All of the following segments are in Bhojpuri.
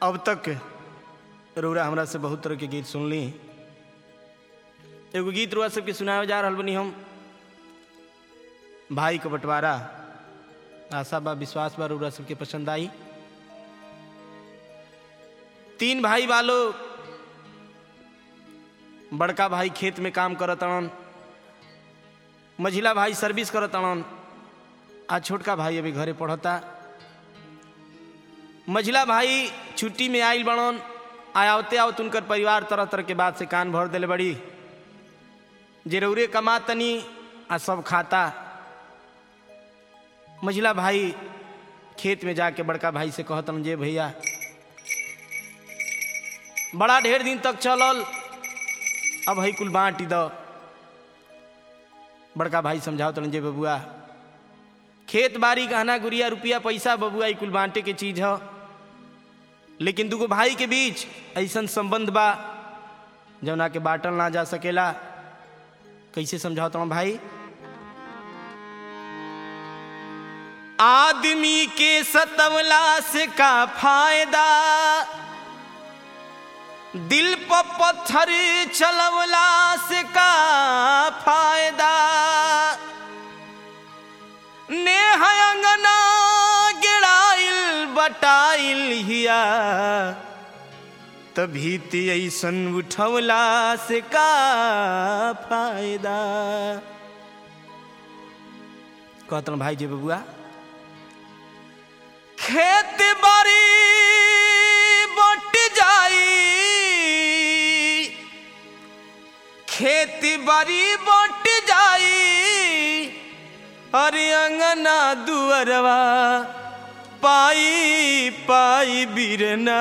अब तक रउरा हमरा से बहुत तरह के गीत सुनली एगो गीत रुआ सबके सुनावे जा रहल बनी हम भाई का बंटवारा आशा बा विश्वास बा रउरा सबके पसंद आई तीन भाई वालो बड़का भाई खेत में काम करत अड़न मझिला भाई सर्विस करत अड़न आ छोटका भाई अभी घरे पढ़ता मझिला भाई छुट्टी में आयल बड़न आयावते आवत उनकर परिवार तरह तरह के बात से कान भर दिले बड़ी जे रौरे कमा तनी आ सब खाता मझिला भाई खेत में जाके बड़का भाई से कहतन जे भैया बड़ा ढेर दिन तक चलल अब हई कुल बाँटी द बड़का भाई समझाओ तन जे बबुआ खेत बाड़ी गहना गुड़िया रुपया पैसा बबुआ ई कुल बांटे के चीज ह लेकिन दुगो भाई के बीच ऐसन संबंध बा जौना के बांटल ना जा सकेला कैसे समझाओ तुम भाई आदमी के सतवला से का फायदा दिल पर पत्थर चलवला से का फायदा नेह अंगना गिराइल बटाइल हिया तभी ते ऐसन उठवला से का फायदा कहतन भाई जी बबुआ खेत बाड़ी बट जाई खेती बाड़ी बट जाई अरे अंगना दुअरवा पाई पाई बिरना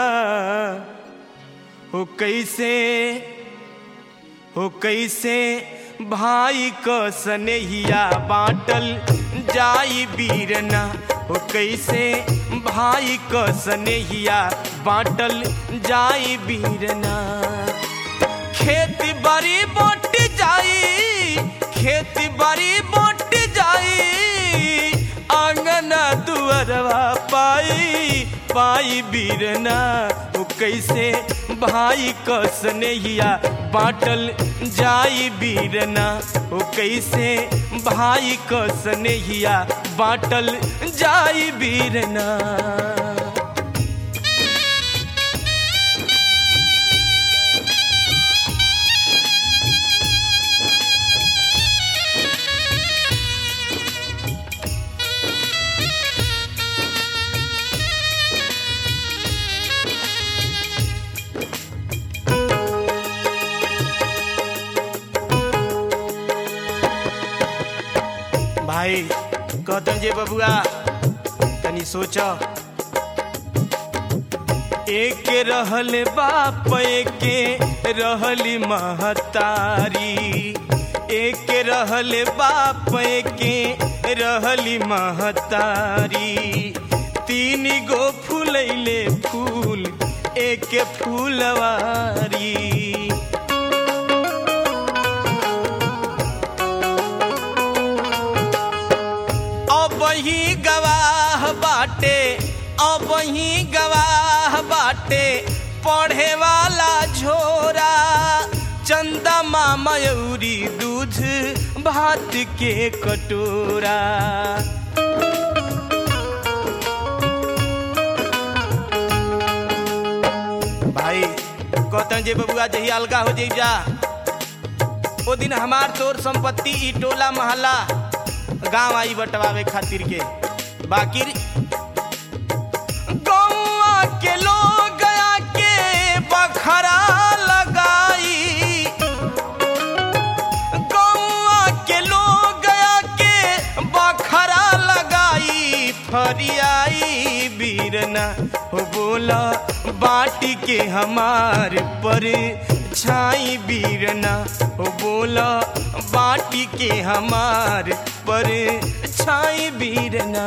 हो कैसे हो कैसे भाई क सनेहिया बाटल जाई बीरना हो कैसे भाई क सनेहिया बाटल जाई बीरना खेत बाड़ी बट जाई खेत बाड़ी बट जाई आंगना दुअरवा पाई पाई बीरना वो कैसे भाई क स्नेहिया बाटल जाई बीरना वो कैसे भाई क स्नेहिया बाटल जाई बीरना भाई कहतन जे बबुआ तनी सोच एक रहल बाप एके रहली महतारी एक रहल बाप एके रहली महतारी तीन गो फूलैले फूल एक फूलवारी अब ही गवाह बाटे अब ही गवाह बाटे पढ़े वाला झोरा चंदा मयूरी दूध भात के कटोरा भाई कहते जे बबुआ जही अलगा हो जाई जा ओ दिन हमार तोर संपत्ति ई टोला महला गांव आई बटवावे खातिर के बाकी गौवा के लोग गया के बखरा लगाई गौवा के लोग गया के बखरा लगाई फरियाई बीरना हो बोला बाटी के हमार पर छाई बीरना हो बोला बाटी के हमार पर छाई बीरना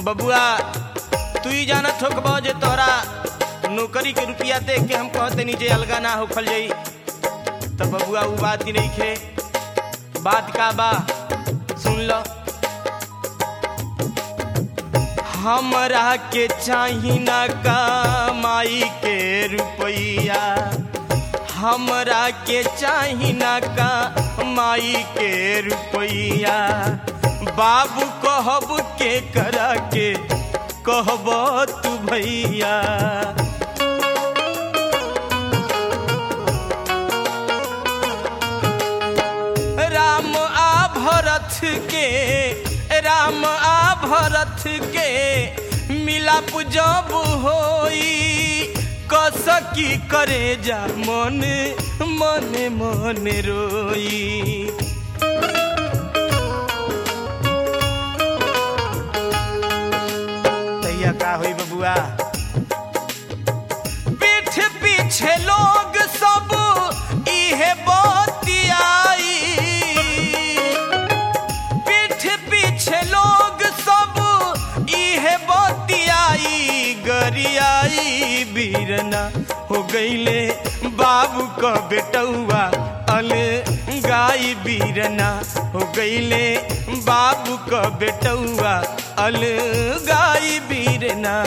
बबुआ तू ही जानत हो कबो जे तोहरा नौकरी के रुपया देख के हम कहते नीचे अलगा ना होखल जाई तब बबुआ वो बात ही नहीं खे बात का बा सुन लो हमरा के चाही ना कमाई के रुपया हमरा के चाही ना कमाई के रुपया बाबू कहब के करा के कहब तू भैया राम आ भरत के राम आ भरत के मिलाप जब होई कसकी करे जा मन मन मन रोई तैया का होई बबुआ पीठ पीछे लोग सब इहे बतियाई पीठ पीछे लोग सब इहे बतियाई गरियाई बीरना हो गईले बाबू क बेटौआ अल गाई बीरना हो गईले बाबू क बेटौआ अल गाई बीरना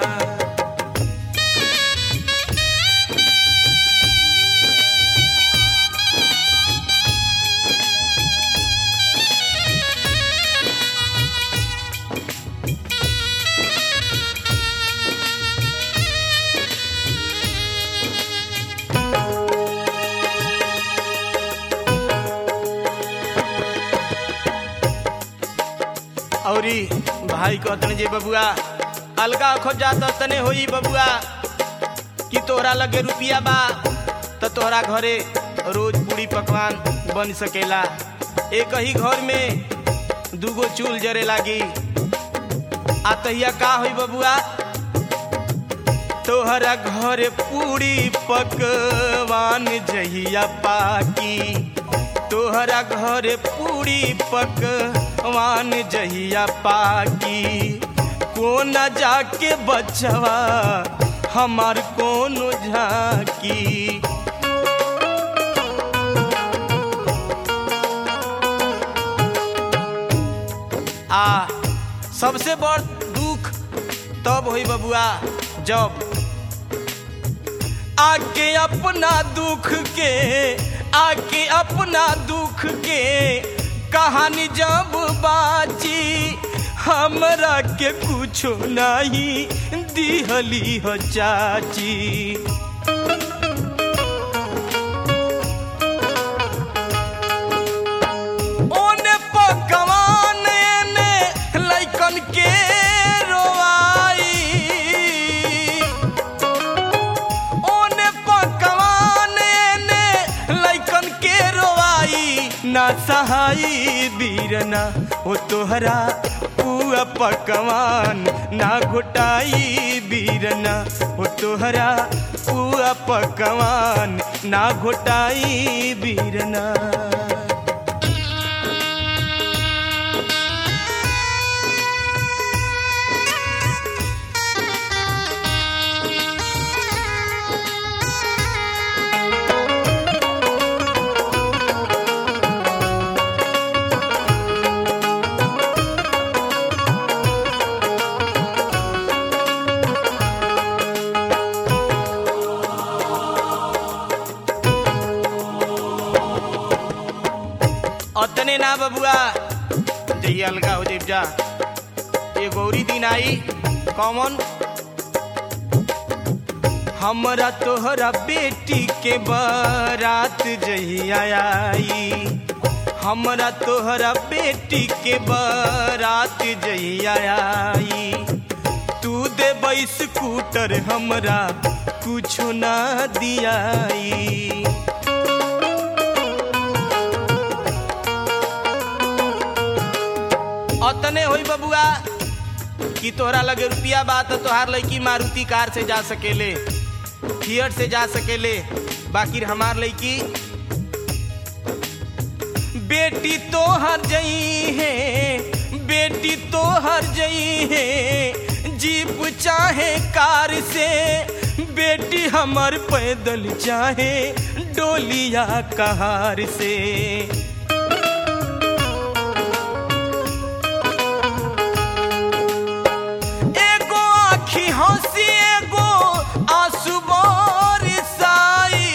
औरी भाई कहतन जे बबुआ अलगा खो जाता तने होई बबुआ कि तोहरा लगे रुपिया बा त तोहरा घरे रोज पूरी पकवान बन सकेला एक ही घर में दूगो चूल जरे लागी आ तहिया का होई बबुआ तोहरा घर पूरी पकवान जहिया पाकी तोहरा घर पूरी पकवान जहिया पाकी कोन जाके बचवा हमार कोनो झाकी आ सबसे बड़ दुख तब होई बबुआ जब आके अपना दुख के आके अपना दुख के कहानी जब बाची हमरा के कुछो नहीं दिहली हो चाची ओने पकवान ने लइकन के रोवाई ओने पकवान ने लइकन के रोवाई ना सहाई बीरना ओ तोहरा पुआ पकवान ना घोटाई बीरना ओ तोहरा पुआ पकवान ना घोटाई बीरना अतने ना बबुआ जही अलगा हो जेब जा ये गौरी दिन आई कॉमन हमरा तोहरा बेटी के बारात जहिया आई हमरा तोहरा बेटी के बारात जहिया आई तू दे स्कूटर हमरा कुछो ना दियाई अतने होई बबुआ कि तोहरा लगे रुपिया बा तो तोहार लड़की मारुति कार से जा सकेले थिएटर से जा सकेले बाकी हमार लड़की बेटी तोहर जई है बेटी तोहर शहर जई है जीप चाहे कार से बेटी हमर पैदल चाहे डोलिया कहार से एगो आखी हंसी एगो आंसू बरसाई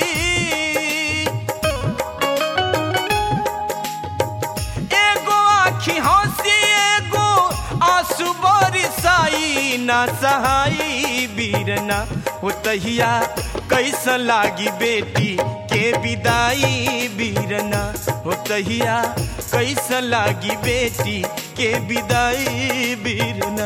एगो आखी हंसी एगो आंसू बरसाई ना सहाई बीरना हो तहिया कैसन लागी बेटी के विदाई बीरना हो तहिया कैसन लागी बेटी के विदाई बीरना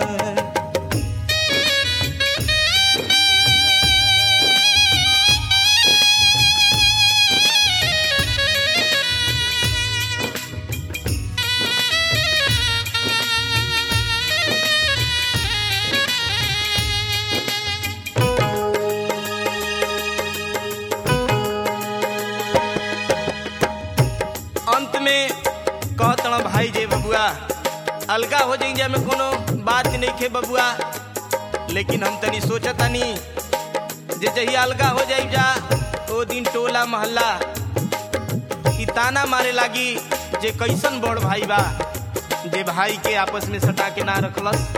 अंत में कहतण भाई जे बबुआ अलगा हो जाई में कोनो बात नहीं खे बबुआ लेकिन हम तनी सोचतानी जे जही अलगा हो जाई जा ओ दिन टोला मोहल्ला ई ताना मारे लागी जे कैसन बड़ भाई बा जे भाई के आपस में सटा के ना रखलस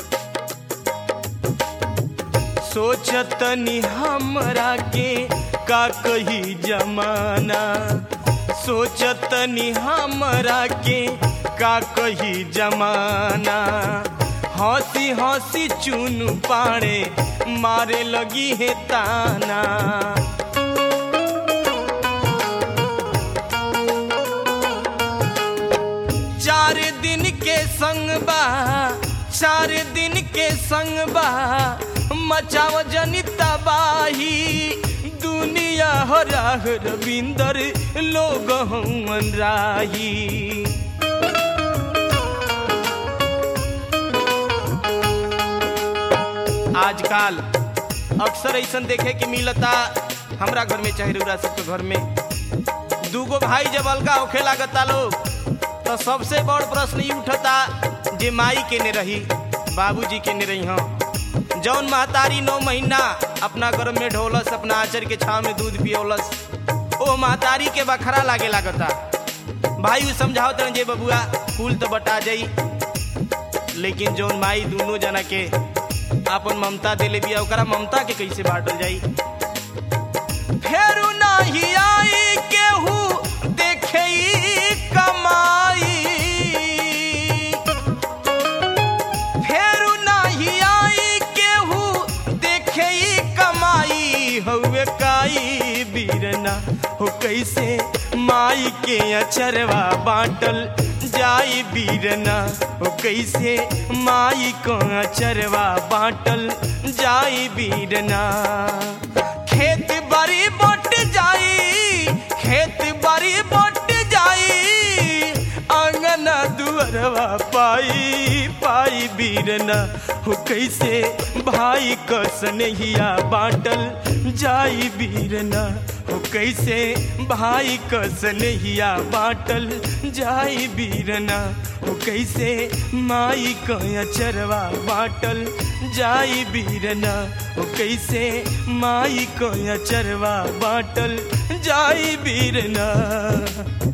सोचतनी हमरा के का कही जमाना सोचतनी हमरा के का कही जमाना हंसी हंसी चुन पाड़े मारे लगी है ताना चार दिन के संग बा चार दिन के संग बा मचाव जनी तबाही दुनिया हो राह रविंदर लोग हवन राही आजकल अक्सर ऐसा देखे के मिलता हमरा घर में चाहे रउरा सबके घर में दूगो भाई जब अलगा होखे लागता लोग तो सबसे बड़ प्रश्न ई उठता जे माई के ने रही बाबूजी के ने रही हम जौन महतारी नौ महीना अपना गर्भ में ढोलस अपना आचर के छाव में दूध पियोलस ओ महतारी के बखरा लागे लागता भाई उ समझाओ तन जे बबुआ कुल तो बटा जाई लेकिन जौन माई दोनों जना के आपन ममता देले बिया ओकरा ममता के कैसे बांटल जाई फेरू नाही आई केहू देखे ई कमाई फेरू नाही आई केहू देखे ई कमाई हउए काई बीरना हो कैसे माई के अचरवा बाटल जाई बीरना हो कैसे माई को अचरवा बाटल जाई बीरना खेत बारी बट जाई खेत बारी बट जाई आंगना दुअरवा पाई पाई बीरना हो कैसे भाई क स्नेहिया बाटल जाई बीरना हो कैसे भाई क स्नेहिया बाटल जाई बीरना हो कैसे माई क अचरवा बाटल जाई बीरना हो कैसे माई को अचरवा बाटल जाई बीरना